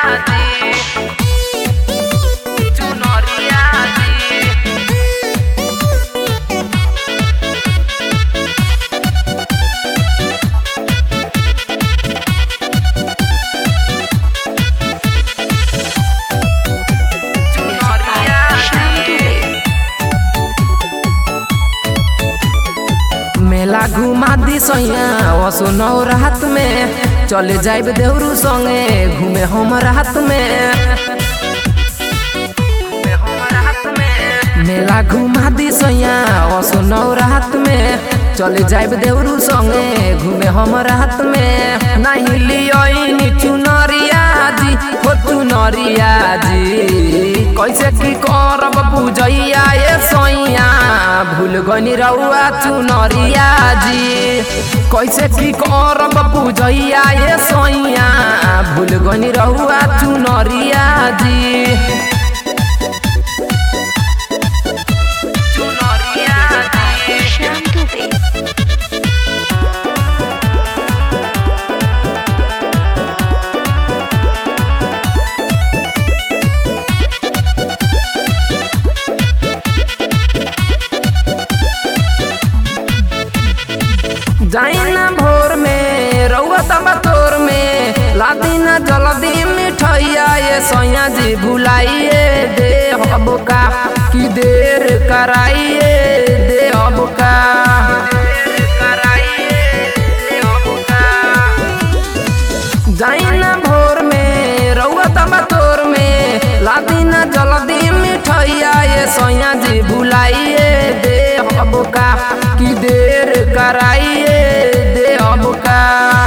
जी चुनरिया जी चुनरिया जी मेला घुमा दी सैया असो नौ रात में चले जाइब देवरू संगे घूमे हम रात में मेला घुमा दी सैया असो नौ रात में चले जाइब देवरू संगे घूमे हम रात में नहीं लियोनी चुनरिया जी हो चुनरिया जी कैसे की करब पूजैया ये सैया भूल गनी रउआ चुनरिया जी कैसे की करब पूजैया ये सैया भूल गनी रउआ चुनरिया जी चुनरिया जी श्याम दुबे जाइना भोर में रउआ तबा तोर में लादीना जल्दी मिठैया ये सैया जी भुलाइए दे अब का कि देर कराइए दे अब का जाइना भोर में रउआ तबा तोर में लादीना जल्दी मिठैया ये सैया जी भुलाइए दे अब का कि देर कराइए दे अब का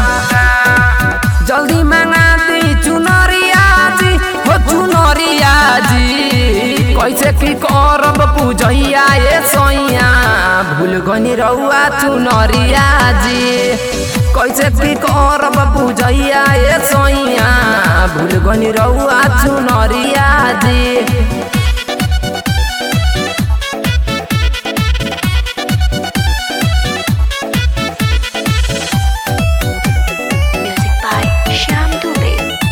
जल्दी मंगा दी चुनरिया जी हो चुनरिया जी कैसे की करब पूजैया ये सैया भूल गनी रउआ चुनरिया जी कैसे की करब पूजैया ये सैया भूल गनी रउआ चुनरिया जी म्यूजिक बाय श्याम दुबे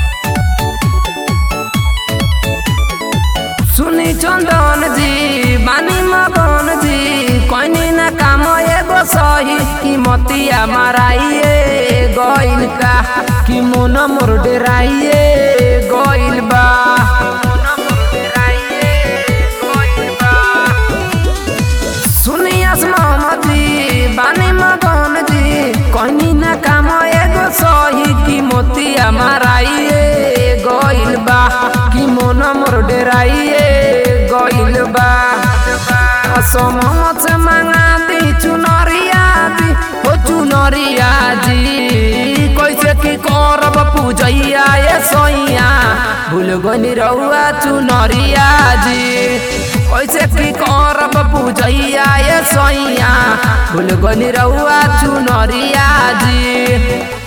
सुनी चंदन जी बानी मगन जी कहीं ना काम एगो सही कीमतिया माराइए गइल का कि मोन मोर डेराइए गइल बा सुनी मोहम्मद जी बानी मगन जी कहीं ना काम एगो सही कीमतिया माराइए गइल बा कि मोन मोर डेराइए गइल बा असमत से मंगा दी चुनरिया जी हो चुनरिया जी कैसे की करब पूजैया ये सैया भूल गनी रउआ चुनरिया जी कैसे की करब पूजैया ये सैया भूल गनी रउआ चुनरिया जी